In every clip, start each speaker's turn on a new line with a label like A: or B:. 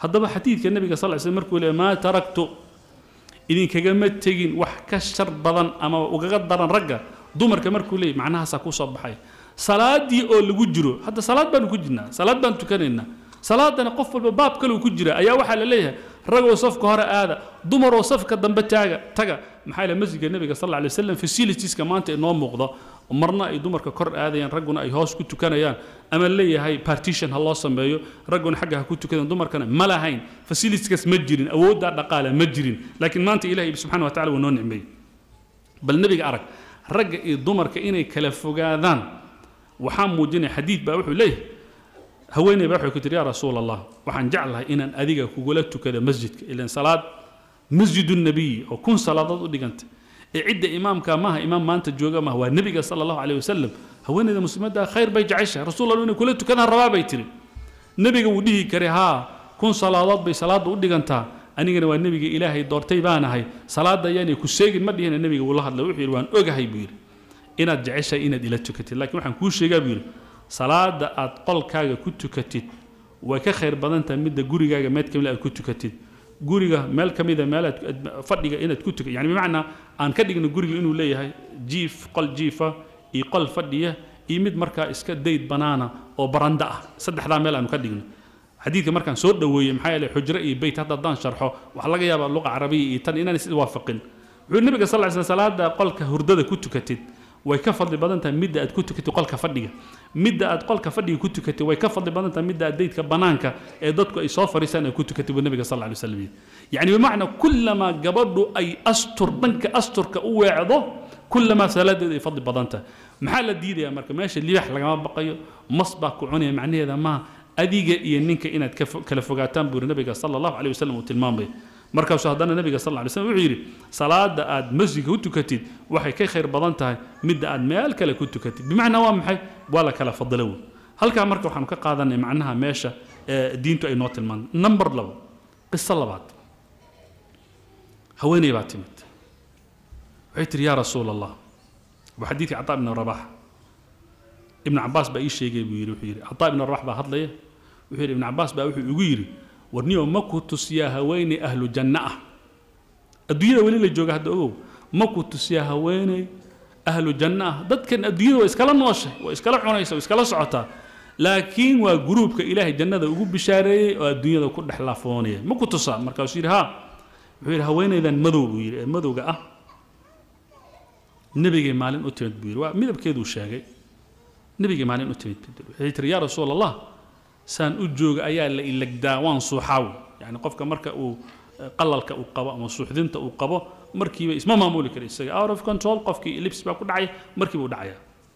A: haddaba xadiidka nebiga sal ly slm markuu leeyahy maa taraktu idinkagama tegin wax ka shar badan ama ugaga daran ragga dumarka markuu leeyahy macnahaasaa kuu soo baxay salaadii oo lagu jiro hadda salaad baanu ku jirnaa salaad baan tukanaynaa salaadana qof walba baab kale uu ku jira ayaa waxaa la leeyahay ragoo safka hore aada dumaroo safka dambe taaga taga maxaa ila masjidka nebiga sal alay wasalam facilitieska maanta inoo muuqdo marna ay dumarka kor aadayaan ragguna ay hoos ku tukanayaan ama leeyahay partition ha loo sameeyo ragguna xagga ha ku tukadaan dumarkana ma lahayn facilitieskaas ma jirin awooddaa dhaqaale ma jirin laakiin maanta ilahay subxana wa tacala wuu noo nicmeeyey bal nebiga arag ragga iyo dumarka inay kala fogaadaan waxaa muujinaya xadiid baa wuxuu leeyahay haweeney baa waxay ku tiri yaa rasuul allah waxaan jeclahay inaan adiga kugula tukado masjidka ilan salaad masjidu nabiyi oo kun salaadood u dhigantay ee cidda imaamka maaha imaam maanta jooga maaha waa nebiga sala allahu caleyh wasalam haweeneyda muslimadda khayr bay jeceshahay rasuul allah inay kula tukadaan rabaa bay tiri nebiga wuu dhihi karay haa kun salaadood bay salaadda u dhigantaa anigana waa nebiga ilaahay doortay baanahay salaadda ayaanay ku seegin ma dhihina nebiga wuu la hadlay wuxuu yidhi waan ogahay buu yidhi inaad jeceshahay inaad ila tukatid laakiin waxaan kuu sheegaa buu yidhi salaada aad qolkaaga ku tukatid way ka khayr badan tahay midda gurigaaga meed ka mid aad ku tukatid guriga meel ka mida meel aad fadhiga inaad ku tukatid yani bimacnaa aan ka dhigno guriga inuu leeyahay jiif qol jiifa iyo qol fadhiya iyo mid markaa iska dayd banaana oo baranda ah saddexdaa meel aanu ka dhigno xadiidka markaan soo dhoweeyey maxaa yeelay xujro iyo beyt hadda haddaan sharxo waxaa laga yaabaa luqa carabiya iyo tan inaan is waafaqin wuxuu nabiga sal ly sl salaada qolka hurdada ku tukatid way ka fadli badan tahay midda aad ku tukatid qolka fadhiga midda aad qolka fadhiga ku tukatid way ka fadli badan tahay midda aad daydka banaanka ee dadku ay soo fariisaan ay ku tukatid buu nabiga sal lla alay waslam yacni bimacnaa kullamaa gabadhu ay astur dhanka asturka u weecdo kullamaa salaadeedu ay fadli badan tahay maxaa la diidayaa marka meesha libax lagama baqayo mas baa ku cunaya macnaheeda maaha adiga iyo ninka inaad kala fogaataan buu nabiga sala allahu caleyh wasalam uu tilmaamaya markaasuu haddana nabiga sal lla lay slam wuxuu yidhi salaada aad masjidka u tukatid waxay ka khayr badan tahay midda aad meel kale ku tukatid bimacnaa waa maxay waa la kala fadilo wey halkaa marka waxaanu ka qaadanay macnaha meesha ee diintu ay noo tilmaantay number labo qiso labaad haweeney baa timid waxay tihi yaa rasuul allah waa xadiidkii cataa ibn rabax ibn cabaas baa ii sheegay buu yidhi wuxuu yidhi cataa ibn rabax baa hadlaya wuxuu yidhi ibn cabaas baa wuxuu igu yidhi warniyo ma ku tusiyaa haweeney ahlu janno ah adduunyada weli la jooga hadda ogow ma ku tusiyaa haweeney ahlu janno ah dadkan adduunyada waa iskala nooshay waa iskala cunaysa waa iskala socotaa laakiin waa gruubka ilaahay jannada ugu bishaareeyey oo adduunyada ku dhex laafoonaya ma ku tusaa markaasuu yidhi haa wuxuu yidhi haweeneydan madow buu yidhi ee madowga ah nebigay maalin u timid buu yidhi waa midabkeeduu sheegay nebigay maalin u timid waxay tiri yaa rasuul allah saan u jooga ayaa la ilagdaa waan suuxaaw yani qofka marka uu qalalka uu qabo ama suuxdinta uu qabo markiiba isma maamuli kara isaga out of control qofkii lips baa ku dhacaya markiiba u dhacaya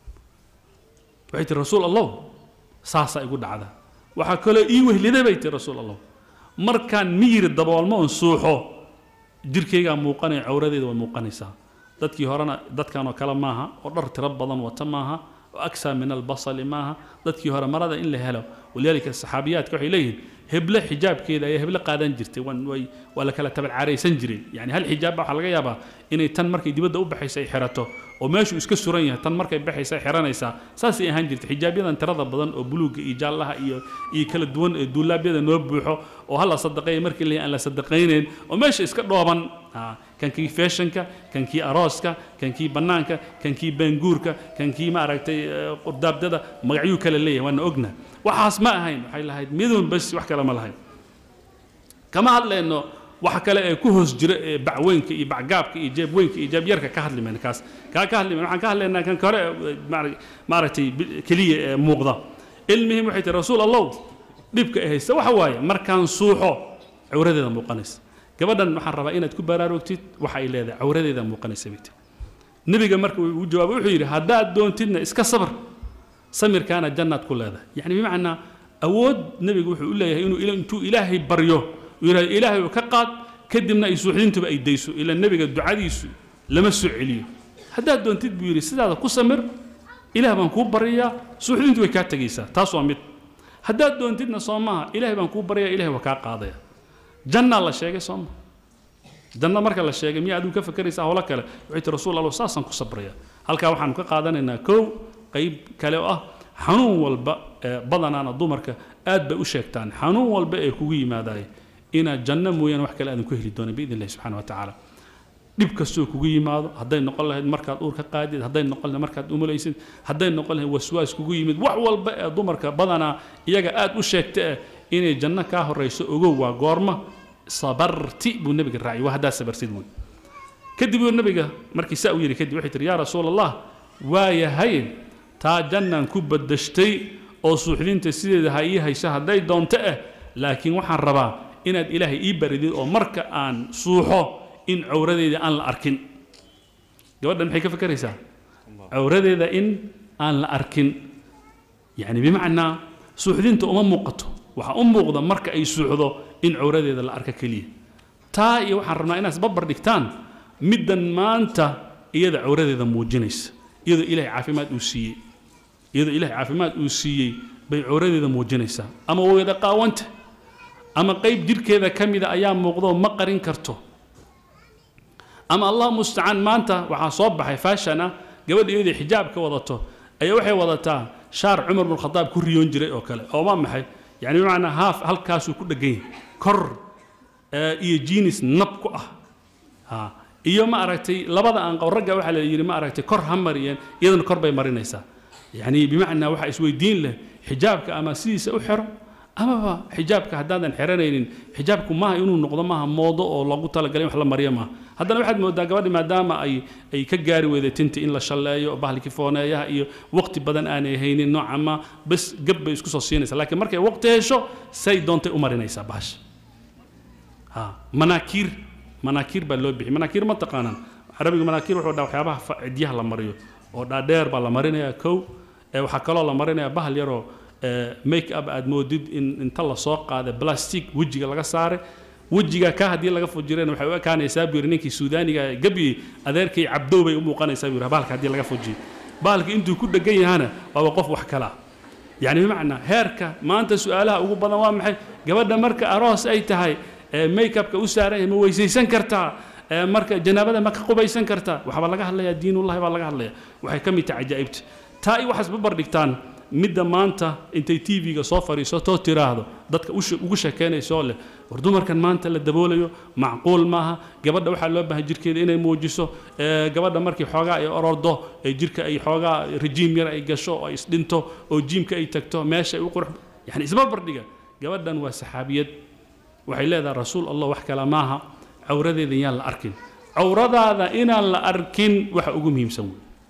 A: waxay tiri rasuul allow saasaa igu dhacda waxaa kaloo ii wehliday bay tiri rasuul allow markaan miyiri daboolmo oon suuxo jirkaygaa muuqanaya cawradeeda way muuqanaysaa dadkii horena dadkanoo kale maaha oo dhar tiro badan wata maaha أكثر من البصل معها ضدك هرا مرضى إن له ولذلك الصحابيات كحي ليه هبلة حجاب كذا يا هبلة قادن جرتي وان وي ولا كلا تبع عري سنجري يعني هل حجاب حلقة يابا إن تن مركي دي بدأ بحيس حرته وماشي اسك سوريا تن مركي بحيس حرانيسا ساسي أهان جرتي حجاب يدا ترى بدن وبلوغ إيجال لها إيو إي كلا دون دولاب يدا نوبوحو وهلا صدقين مركي اللي أنا صدقين وماشي اسك دوبان آه. kan kii feeshanka kan kii arooska kan kii bannaanka kan kii baanguurka kan kii maaragtay qurdaabdada magacyuu kale leeyahay waana ogna waxaas ma ahayn waxay lahayd midun bas wax kale ma lahayn kama hadlayno waxa kale ee ku hoos jira ee bacweynka iyo bacgaabka iyo jeebweynka iyo jeebyarka ka hadli mayna kaas kaa ka hadli mayna waxaan ka hadlaynaa kan kore maaragtay keliya ee muuqda ilmihim waxay tihi rasuul allow dhibka ee haysta waxa waaye markaan suuxo cawradeeda muuqanaysa gabadhan waxaan rabaa inaad ku baraarugtid waxa ay leedahay cawradeeda muuqanaysa bay tiri nebiga marka uu jawaabay wuxuu yidhi haddaad doontidna iska sabr samirkaana jannaad ku leedahay yacni bimacnaa awood nebigu wuxuu u leeyahay inuu intuu ilaahay baryo uu yidhahdo ilaahay ka qaad kadibna ay suuxdintuba ay dayso ila nebiga ducadiisu lama soo celiyo haddaad doontid buu yidhi sidaada ku samir ilaah baan kuu baryayaa suuxdintu way kaa tegaysaa taas waa mid haddaad doontidna soo maaha ilaahay baan kuu baryayaa ilahay waa kaa qaadaya jannaa la sheegay sooma janna marka la sheegay miyaa adigu ka fakeraysa howlo kale waxay ti rasuul allah saasaan ku sabraya halkaa waxaanu ka qaadanaynaa kow qayb kale oo ah xanuun walba badanaana dumarka aad bay u sheegtaan xanuun walba ee kugu yimaadaay inaad janno mooyaane wax kale aadan ku heli doonin biidn illahi subxana wa tacaala dhib kastoo kugu yimaado hadday noqon lahayd markaad uur ka qaadid hadday noqon lahayd markaad umulaysid hadday noqon lahayd waswaas kugu yimid wax walba ee dumarka badanaa iyaga aad u sheegta eh inay janno kaa horayso ogow waa goorma sabarti buu nebiga raaciyay waa haddaad sabarsid wey kadib uu nebiga markii saa u yidhi kadib waxay tihi yaa rasuul allah waa yahay taa jannaan ku badashtay oo suuxdinta sideeda ha ii hayso hadday doonto ah laakiin waxaan rabaa inaad ilaahay ii baridid oo marka aan suuxo in cawradeeda aan la arkin gabadhan maxay ka fakeraysaa cawradeeda in aan la arkin yani bimacnaa suuxdinta uma muuqato waxaa u muuqda marka ay suuxdo in cawradeeda la arka keliya taa iyo waxaan rabnaa inaad isbarbar dhigtaan middan maanta iyada cawradeeda muujinaysa iyadoo ilaahay caafimaad uu siiyey iyadoo ilaahay caafimaad uu siiyey bay cawradeeda muujinaysaa ama wada qaawanta ama qayb jidhkeeda ka mida ayaa muuqdo ma qarin karto ama allah mustacaan maanta waxaa soo baxay faashan ah gabadha iyadoo xijaab ka wadato ayaa waxay wadataa shaar cumar bin khadaab ku riyoon jiray oo kale oo waa maxay yani bimacnaa haaf halkaasuu ku dhegan yahay kor iyo jinis nab ku ah ha iyo ma aragtay labada aanqow ragga waxaa la yidhi ma aragtay kor ha mariyeen iyadana kor bay marinaysaa yani bimacnaa waxaa isweydiin leh xijaabka ama sidiisa u xiro amaba xijaabka haddaadan xiranaynin xijaabku maaha inuu noqdo maaha moodo oo loogu talagalay in wax la mariyo maaha haddana waxaad moodaa gabadhi maadaama ay ay ka gaari weyday tinta in la shalleeyo bahalkii fooneeyaha iyo waqti badan aanay haynin nooca ma bes gab bay isku soo siinaysaa laakiin markay waqti hesho say doontay u marinaysaa bahasha ha manaakiir manaakiir baa loo bixiyay manaakiir ma taqaanaan carabiga manaakiir wuxuu dhaa waxyaabaha cidyaha la mariyo oo dhaadheer baa la marinayaa kow ee waxaa kaloo la marinayaa bahal yaroo make up aad moodid in inta la soo qaaday plastic wejiga laga saaray wejiga ka haddii laga fujireen waxay u ekaanaysaa buu yidhi ninkii suudaaniga gabyey adeerkay cabdow bay u muuqanaysaa buu yidhi bahalka haddii laga fujiyey bahalka intuu ku dhegan yahana waaba qof wax kala yani bimacnaa heerka maanta su-aalaha ugu badan waa maxay gabadha marka aroos ay tahay make upka u saaran yahay ma weysaysan kartaa marka janaabada ma ka qubaysan kartaa waxbaa laga hadlayaa diinullahi baa laga hadlaya waxay ka mid tahay cajaa'ibta taa iyo waxaas babar dhigtaan midda maanta intay tv-ga soo fadhiisatoo tiraahdo dadka ugu sheekeynaysoo leh war dumarkan maanta la daboolayo macquul maaha gabadha waxaa loo baahan jirkeeda inay muujiso gabadha markii xoogaa ay orordo ee jirka ay xoogaa rejiim yar ay gasho oo ay isdhinto oo jiimka ay tagto meesha ay u qurux yani isbarbardhiga gabadhan waa saxaabiyad waxay leedahay rasuul allah wax kale maaha cawradeeda yaan la arkin cawradaada inaan la arkin waxa ugu muhiimsan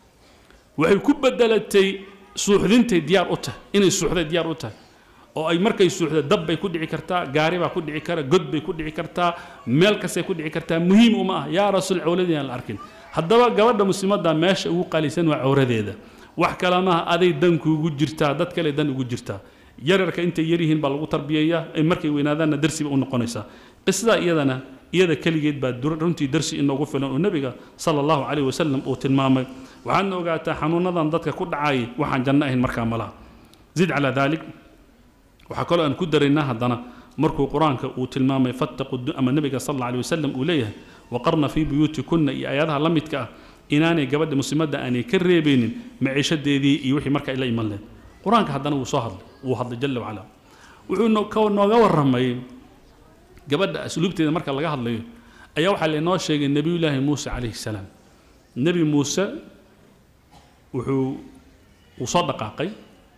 A: wey waxay ku bedelatay suuxdintay diyaar u tahay inay suuxday diyaar u tahay oo ay markay suuxda dab bay ku dhici kartaa gaari baa ku dhici kara god bay ku dhici kartaa meel kastay ku dhici kartaa muhiim uma ah yaa rasuul cawradii aan la arkin haddaba gabadha muslimadda meesha ugu qalisan waa cawradeeda wax kale maaha aday dan kuugu jirtaa dad kale dan ugu jirtaa yararka intay yaryihiin baa lagu tarbiyeeyaa markay weynaadaanna darsi ba u noqonaysaa qisada iyadana iyada keligeed baa runtii darsi inoogu filan oo nebiga sala allahu calayh wasalam uu tilmaamay waxaadna ogaataa xanuunadan dadka ku dhacay waxaan janno ahayn markaa malaha zid calaa daalik waxaa kaloo aan ku daraynaa haddana markuu qur-aanka uu tilmaamay fattaqu ama nebiga sal alla alay wasalam uu leeyahay waqarna fii buyuutikunna iyo aayadaha la midka ah inaanay gabadha muslimadda aanay ka reebeynin maciishadeedii iyo wixii marka ay la iman lehed qur-aanka haddana wuu soo hadlay wuu hadlay jalla wacala wuxuu nooga warramay gabadha asluubteeda marka laga hadlayo ayaa waxaa lainoo sheegay nebiyullaahi muuse calayhi salaam nebi muuse wuxuu uu soo dhaqaaqay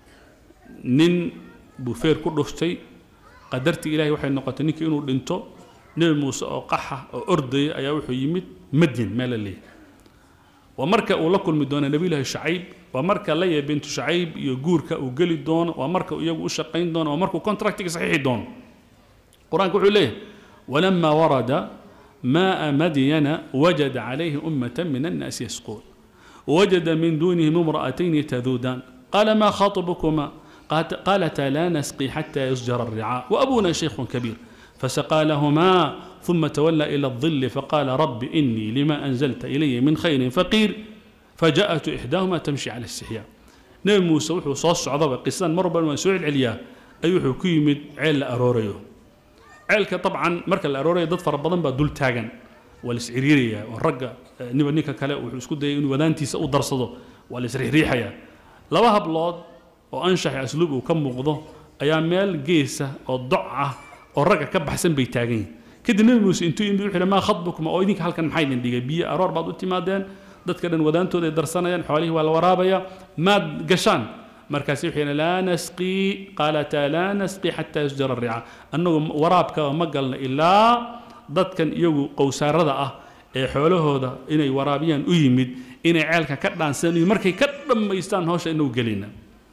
A: nin buu feer ku dhuftay qadartii ilahay waxay noqotay ninkii inuu dhinto nebi muuse oo qaxa oo ordaya ayaa wuxuu yimid madyan meel la leeyahay waa marka uu la kulmi doono nebiyullaahi shacayb waa marka laya bintu shacayb iyo guurka uu geli doono waa marka iyagu u shaqayn doono waa markuu contractiga saxiixi doono qur-aanka wuxuu leeyahay walamaa warada maaa madyana wajada calayhi ummata min annaasi yasquun wajada min duunihim imra'atayni taduudaan qaala maa khaطbukuma قالتا لا نسقي حتى يصجر الرعاء وأبونا شيخ كبير فسقى لهما ثم تولى إلى الظل فقال رب إني لما أنزلت إلي من خير فقير فجاءت إحداهما تمشي على استحياء نبي موسى وحو صوص عضبة قصان مربا وسوع العليا أيوحو كيمد عيل أروريو عيلك طبعا مركا الأروريو ضد فربضان بدول تاغن والسعريرية والرقة نبا نيكا كلا وحو اسكو داي إنو ودانتي سأو درصدو والسريح ريحيا لبا هبلود oo anshax asluub uu ka muuqdo ayaa meel geesa oo doc ah oo ragga ka baxsan bay taagan yihin kadib nebi muuse intuu yimid wuxuu yidhi maa khadbukuma oo idinka halkan maxaa idin dhigay biyo aroor baad u timaadeen dadka dhan wadaantooda ay darsanayaan xoolihii waa la waraabaya maad gashaan markaasi wuxuu yidhi laa nasqii qaalataa laa nasqii xataa yusjara rica annagu waraabka ma galno ilaa dadkan iyagu qowsaarada ah ee xoolahooda inay waraabiyaan u yimid inay ceelka ka dhaansan markay ka dhammaystaan hawsha inagu gelina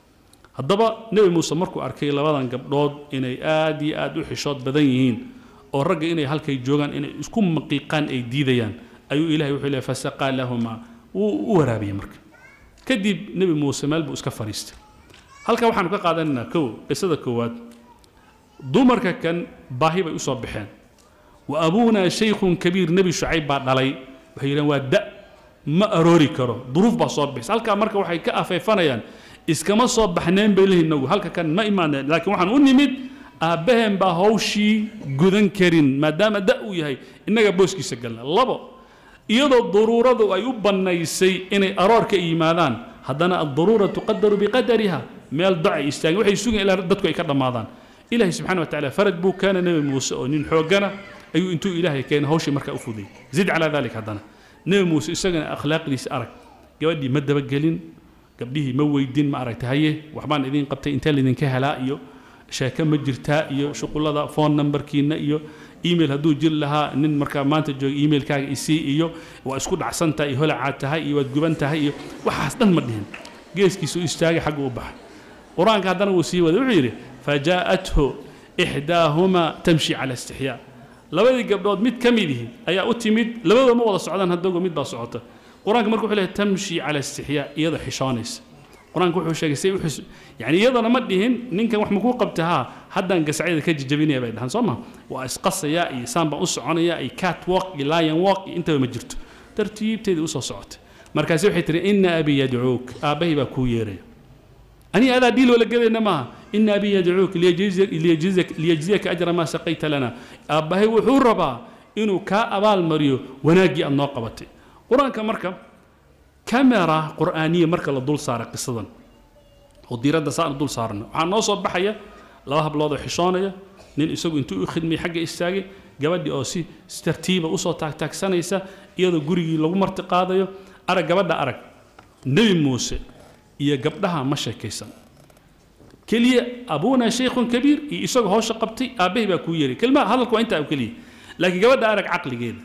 A: haddaba nebi muuse markuu arkay labadan gabdhood inay aad iyo aad u xishood badan yihiin oo ragga inay halkay joogaan inay isku maqiiqaan ay diidayaan ayuu ilahay wuxuu leeyahy fasaqaa lahumaa wuu u waraabiyey marka kadib nebi muuse meel buu iska fadhiistay halkaa waxaanu ka qaadanaynaa kow qisada koowaad dumarka kan baahi bay usoo baxeen wa abuunaa shaykhun kabiir nebi shucayb baa dhalay waxay yidhahan waa da ma aroori karo duruuf baa soo bixisa halkaa marka waxay ka afeefanayaan iskama soo baxneen bay leeyihin nagu halka kan ma imaaneen laakiin waxaan u nimid aabbaheen baa hawshii gudan karin maadaama da uu yahay innaga booskiisa galna labo iyadoo daruuradu ay u bannaysay inay aroor ka yimaadaan haddana addaruura tuqadaru biqadariha meel doc ay istaageen waxay sugeen ilaa dadku ay ka dhammaadaan ilaahay subxana wa tacaala faraj buu keena nebi muuse oo nin xoogana ayuu intuu ilaahay keenay hawshii markaa u fudayay zid calaa dalik haddana nebi muuse isagana akhlaaqdiisa arag gabadhii ma dabagelin gabdhihii ma weydin ma aragta haye waxbaan idiin qabtay intee laydinka helaa iyo sheeke ma jirtaa iyo shuqullada phone numberkiina iyo email hadduu jiri lahaa nin markaa maanta jooga emailkaaga isii iyo waa isku dhacsantahay iyo holacaad tahay iyo waad guban tahay iyo waxaas dhan ma dhihin geeskiisu istaagay xagga u baxay qur-aanka haddana wuu sii waday wuxuu yidhi fajaa'athu ixdaahumaa tamshi cala istixyaa labadii gabdhood mid ka midihi ayaa u timid labadoo ma wada socdaan haddago mid baa socota qur-aanka marka wuxuu leeyahay tamshi cala istixyaa iyadoo xishoonaysa qur-aanka wuxuu sheegay say uxis yani iyadana ma dhihin ninkan wax makuu qabta haa haddaan gasacyada ka jijabinaya bay dhahan soo ma waa isqasaya iyo saan baan u soconaya iyo cat walk iyo lion walk iyo intaba ma jirto tartiibteedii usoo socotay markaasi waxay tihi ina abi yadcuuk aabbahay baa kuu yeeraya aniga adaa dhiil wala gelayna maaha ina abi yadcuuk liyajziyaka ajra maa saqayta lana aabbahay wuxuu rabaa inuu kaa abaal mariyo wanaaggii aad noo qabatay qur-aanka marka kamera qur'aaniya marka la dul saaray qisadan oo diiradda saan dul saarna waxaa noo soo baxaya laba hablood oo xishoonaya nin isagu intuu u khidmay xagga istaagay gabadhii oo si tartiiba usoo taagtaagsanaysa iyadoo gurigii lagu marti qaadayo arag gabadha arag nebi muuse iyo gabdhaha ma sheekaysan keliya abuuna shaykhun kabiir iyo isagoo hawsha qabtay aabbahay baa kuu yeeray kelmaha hadalka waa intaa oo keliya laakiin gabadha arag caqligeeda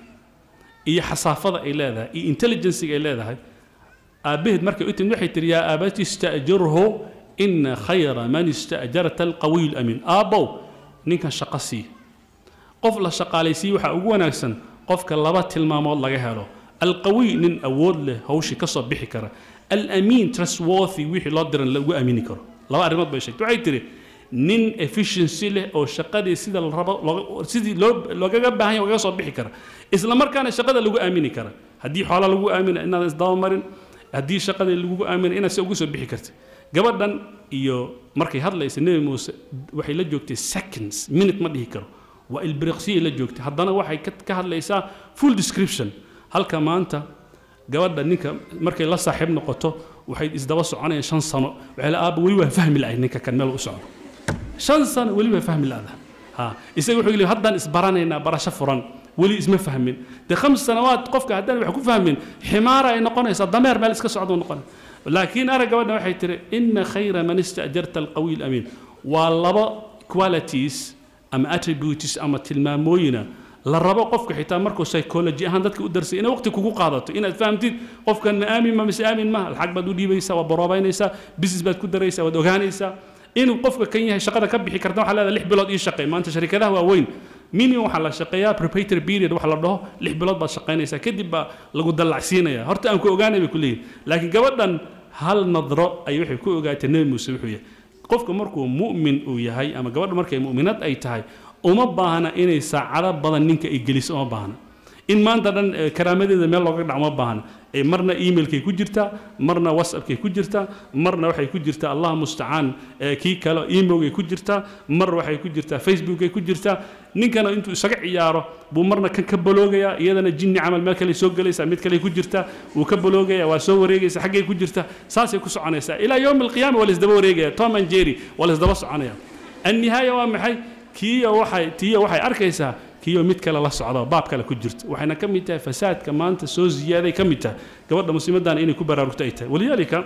A: iyo xasaafada ay leedahay iyo intelligenciga ay leedahay aabbaheed markay u timid waxay tihi yaa aabati istajirhu ina khayra man istajarta alqawiy lamiin aabbow ninkan shaqo sii qof la shaqaalaysiiye waxaa ugu wanaagsan qofka laba tilmaamood laga helo alqawiy nin awood leh hawshii ka soo bixi kara alamiin trustworthy wixii loo diran lagu aamini karo laba arrimood bay sheegtay waxay tihi nin efficiency leh oo shaqadii sida la rabo sidii loo loogaga baahan yahay loogaga soo bixi kara isla markaana shaqada lagu aamini kara haddii xoola lagu aamina inaadan isdabamarin haddii shaqada lagugu aamina inaad si ugu soo bixi kartid gabadhan iyo markay hadlaysa nebi muuse waxay la joogtay seconds minute ma dhihi karo waa ilbiriqsiyay la joogtay haddana waxay ka hadlaysaa full description halka maanta gabadha ninka markay la saaxiib noqoto waxay isdaba soconayaan shan sano waxay la aaba weli waa fahmi la'ay ninka kan meel u socdo shan sano weli waa fahmi la'da ha isaga wuxuu yidhi haddaan isbaranaynaa barasho furan weli isma fahmin dee khams sanawaad qofka haddaan wax ku fahmin ximaara ay noqonaysaa dameer meel iska socdo noqon laakiin arag gabadha waxay tihi ina khayra man istajarta alqawiy alamiin waa laba qualities ama attributes ama tilmaamooyina la rabo qofka xitaa markuu psychology ahaan dadka u darsay inay waqti kugu qaadato inaad fahamtid qofkan ma aamin ma mise aamin ma lacag baad u dhiibaysaa waad baroobaynaysaa business baad ku daraysaa waad ogaanaysaa inuu qofka kan yahay shaqada ka bixi karta waxaa leedahay lix bilood ii shaqey maanta sharikadaha waaweyn minimum waxaa la shaqeeyaa preparatory period waxa la dhaho lix bilood baad shaqaynaysaa kadib baa lagu dallacsiinaya horta aan ku ogaanay bay ku leeyihin laakiin gabadhan hal nadro ay waxay ku ogaatay nebi muuse wuxuu yahay qofka markuu mu'min uu yahay ama gabadha markay mu'minad ay tahay uma baahna inay saacado badan ninka ay geliso uma baahna in maanta dhan karaamadeeda meel looga dhac uma baahna marna emailkay ku jirtaa marna whatsappkay ku jirtaa marna waxay ku jirtaa allah mustacaan kii kale emailkay ku jirtaa mar waxay ku jirtaa facebookay ku jirtaa ninkana intuu isaga ciyaaro buu marna kan ka baloogayaa iyadana jinni camal meel kale soo gelaysaa mid kale ku jirtaa wuu ka baloogaya waa soo wareegaysa xaggay ku jirtaa saasay ku soconaysaa ilaa yowm alqiyaama waa laisdaba wareegaya tom and jerry waa laisdaba soconaya annihaaya waa maxay kiiyo waxay tiyo waxay arkaysaa kiyo mid kale la socdo baab kale ku jirta waxayna ka mid tahay fasaadka maanta soo ziyaaday ka mid tahay gabadha muslimadana inay ku baraarugto ay tahay walidaalika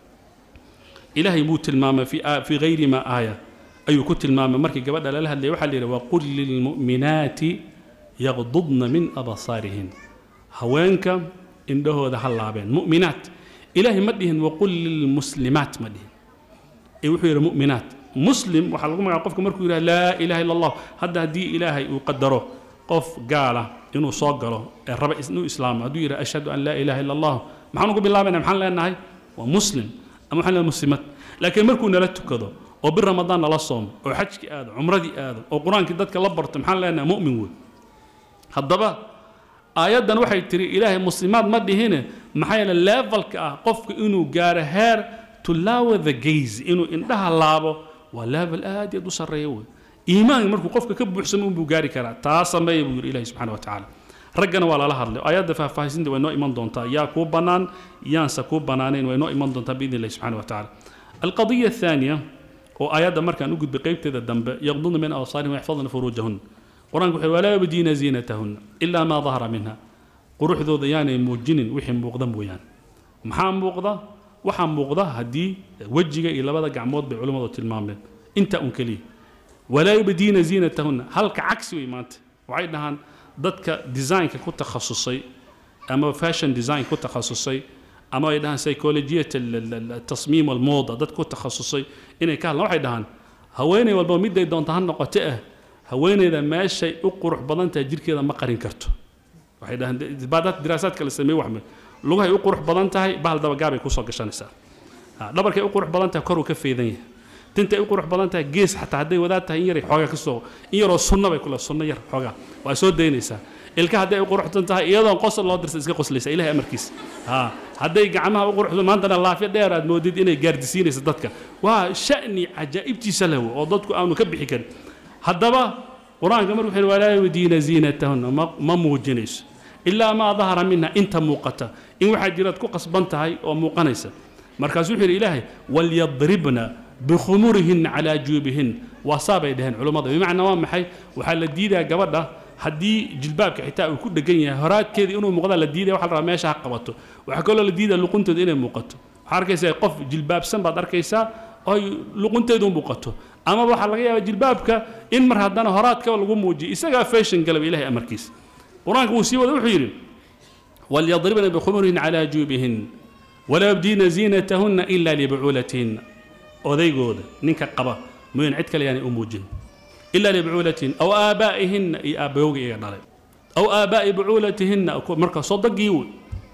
A: ilaahay buu tilmaamay fi fi gayri ma aaya ayuu ku tilmaamay markii gabadha lala hadlayay waxaa la yidhi waqul lilmu'minaati yaqdudna min abasaarihin haweenka indhahooda ha laabeen mu'minaat ilaahay ma dhihin waqul lilmuslimaat ma dhihin ee wuxuu yidhi mu'minaat muslim waxaa lagu magaca qofka markuu yidhaha laa ilaha illa allah hadda haddii ilaahay uu qadaro qof gaala inuu soo galo ee raba inuu islaamo hadduu yidhaha ashhadu an laa ilaha illa allah maxaan ugu bilaabayna maxaan leenahay waa muslim ama waxaan leenahay muslimad laakiin markuu nala tukado oo bir ramadaan nala soomo oo xajkii aado cumradii aado oo qur-aankii dadka la barto maxaan leenahay mu'min wey haddaba aayaddan waxay tiri ilaahay muslimaad ma dhihine maxaa yeele levelka ah qofka inuu gaaro heer to lower the gaze inuu indhaha laabo waa level aad iyo aad u sarreeya wey iimaanka markuu qofka ka buuxsamo unbuu gaari karaa taa sameeya buu yidhi ilahi subxana wa tacaala raggana waa lala hadlay aayadda faahfaahisinta way noo iman doontaa yaa kuu bannaan yaanse kuu bannaanayn way noo iman doontaa biidni illahi subxana wa tacaala alqadiya athaaniya oo aayadda markaan u gudbay qaybteeda dambe yaqdudna min awsaarihim waxfadna furuujahun qur-aanku wuxuu walaa yabdiina ziinatahunna ilaa maa dahara minha quruxdooda yaanay muujinin wixii muuqda mooyaan maxaa muuqda waxaa muuqda haddii wejiga iyo labada gacmood bay culimmadu tilmaameen intaa un keliya walaa yubdiina ziinatahunna halka cagsi wey maanta waxay dhahaan dadka designka ku takhasusay ama fashion design ku takhasusay ama ay dhahaan psychologiyat tasmiim almooda dad ku takhasusay inay ka hadlaan waxay dhahaan haweeney walba miday doonta ha noqote ah haweeneyda meeshay u qurux badan tahay jirkeeda ma qarin karto waxay dhahaan baadaad diraasaadka la sameeye wax lugahay u qurux badan tahay bahal dabagaabay kusoo gashanaysaa dhabarkay u qurux badan tahay koruu ka feedan yahay tintay u qurux badan tahay gees xataa hadday wadaad tahay in yaray xoogaa kasoo in yaroo sunna bay kule sunno yar xoogaa waa soo daynaysaa ilka hadday u quruxsan tahay iyadoon qosol loo dirsa iska qoslaysa ilahay amarkiisa ha hadday gacmaha u quruxsan maantana laafyo dheer aad moodid inay gaardisiinaysa dadka waa sha'ni cajaa'ibtiisa leh oo dadku aanu ka bixi karin haddaba qur-aanka markuu wuxuu walaa yudiina ziinatahunna ma muujinayso ilaa maa dahara minha inta muuqata in waxaa jiraad ku qasban tahay oo muuqanaysa markaasuu wuxuu yidhi ilaahay walyadribna bikhumurihinna calaa juubihin waa saabay dhaheen culummada bimacnaa waa maxay waxaa la diidaa gabadha haddii jilbaabka xitaa uu ku dhegan yahay horaadkeeda inuu muuqdaa la diidaya waxa la rabaa meesha ha qabato waxaa kaloo la diidaya luquntooda inay muuqato waxaa arkaysaa qof jilbaabsan baad arkaysaa oo luqunteedu muuqato ama waxaa laga yaabaa jilbaabka in mar haddana horaadkaba lagu muujiyo isagaa fashion galaba ilahay amarkiisa qur-aanka wuu sii wada wuxuu yidhi walyadribna bikhumurihin calaa juubihin walaa yabdiina ziinatahunna ilaa libucuulatihinna odaygooda ninka qaba mooyaan cid kale yaanay u muujin ilaa libucuulatihinna aw aabaa'ihinna iyo aabbayowga iyaga dhalay aw aabaa'i bucuulatihinna marka sodogii wey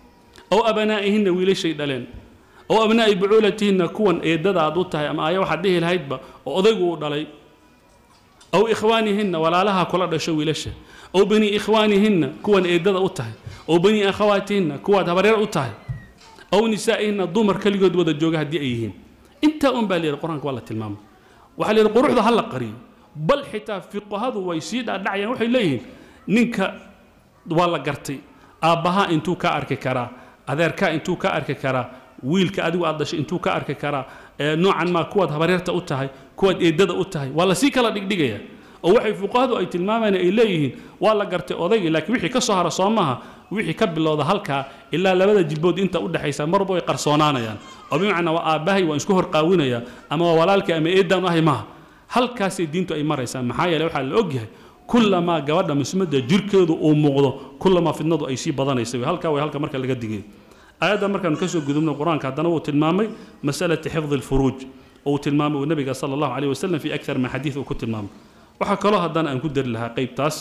A: aw abanaa'ihinna wiilashay dhaleen aw abnaa'i bucuulatihinna kuwan eedada aad u tahay ama aya waxaad dhihi lahaydba oo odaygu uu dhalay aw ikhwaanihinna walaalaha kula dhasho wiilasha aw bani ikhwaanihinna kuwan eedada u tahay aw bani akhawaatihinna kuwaad habareer u tahay aw nisaa'ihinna dumar keligood wada jooga haddii ay yihiin intaa un baa la yidhi qur-aanka waa la tilmaamay waxaa la yidhi quruxda ha la qariyo bal xitaa fiqahadu way sii dhaadhacayaan waxay leeyihiin ninka waa la gartay aabbahaa intuu ka arki karaa adeerkaa intuu ka arki karaa wiilka adigu aad dhashay intuu ka arki karaa noocan maa kuwaad habareerta u tahay kuwaad eedada u tahay waa lasii kala dhigdhigaya oo waxay fuqahadu ay tilmaamayaan ay leeyihiin waa la gartay odaygii laakiin wixii ka soo hara soo maaha wixii ka bilowda halkaa ilaa labada jilbood inta u dhexaysa marba way qarsoonaanayaan oo bimacnaa waa aabbahay waan isku horqaawinaya ama waa walaalkii ama eedaan ahay maaha halkaasay diintu ay maraysaa maxaa yeele waxaa la ogyahay kullamaa gabadha muslimadda jirkeedu uu muuqdo kullamaa fidnadu ay sii badanaysa halkaa way halka marka laga digay aayadda markaanu ka soo gudubno qur-aanka haddana wuu tilmaamay masalati xifdi alfuruuj oo uu tilmaamay uu nabiga sala allahu calayh wasalam fi akthar min xadiid uu ku tilmaamay waxaa kaloo haddana aan ku dari lahaa qaybtaas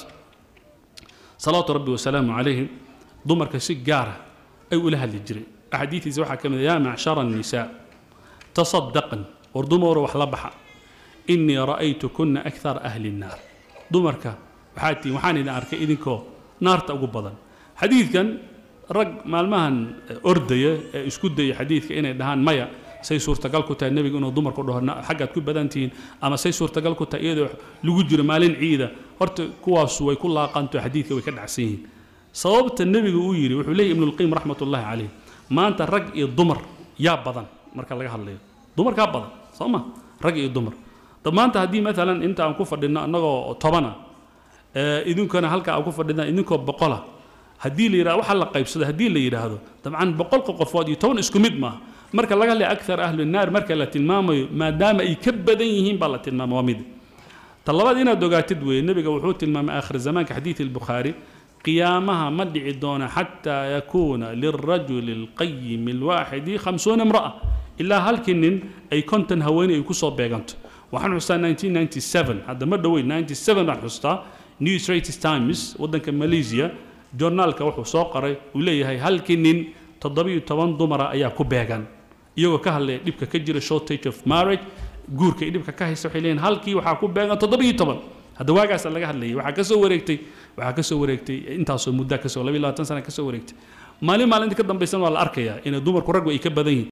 A: salawaatu rabbi wasalaamu calayhi dumarka si gaara ay ula hadli jiray axaadiidiisa waxaa ka mid yaa macshara annisaa tasadaqan war dumaro wax la baxa innii ra'aytu kunna akthara ahli nnaar dumarka waxaa tihiin waxaan idin arkay idinkoo naarta ugu badan xadiidkan rag maalmahan ordaya ee isku daya xadiidka inay dhahaan maya say suurtagal ku tahay nebigu inuu dumarku dhaho xaggaad ku badan tihiin ama say suurtagal ku tahay iyadoo lagu jiro maalin ciida horta kuwaasu way ku laaqanto xadiidka way ka dhacsan yihiin sababta nebigu uu yidhi wuxuu leeyahy ibnulqayim raxmat ullahi calayh maanta rag iyo dumar yaa badan marka laga hadlayo dumarkaa badan soo ma rag iyo dumar maanta haddii maalan inta aan ku fadhino annagoo tobana idinkuna halka aan ku fadhina idinkoo boqola haddii la yidhahdo waxa la qaybsado haddii la yidhaahdo dabcan boqolka qofood iyo toban isku mid maaha marka laga hadlaya akthar ahlu naar marka la tilmaamayo maadaama ay ka badan yihiin baa la tilmaama waa mid ta labaad inaad ogaatid weeye nebiga wuxuu tilmaamay aakhir zamaanka xadiid albukhaari qiyaamaha ma dhici doona xataa yakuuna lilrajuli alqayimi alwaaxidi khamsuuna imra'a ilaa halkii nin ay konton haweeney ay kusoo beeganto waxaan xustaa 1997 hadda ma dhoweyn 97 baan xustaa new straits times waddanka malaysia journaalka wuxuu soo qoray uu leeyahay halkii nin toddobiyo toban dumara ayaa ku beegan iyagoo ka hadlaya dhibka ka jira shortage of marriage guurka iyo dhibka ka haysta waxay leeyihin halkii waxaa ku beegan toddobiyo toban hadda waagaasa laga hadlayay waxaa ka soo wareegtay waxaa ka soo wareegtay intaasoo muddaa kasoo labiyo labaatan sana ka soo wareegtay maalin maalinta ka dambaysan waa la arkayaa inay dumarku raggu ay ka badan yihin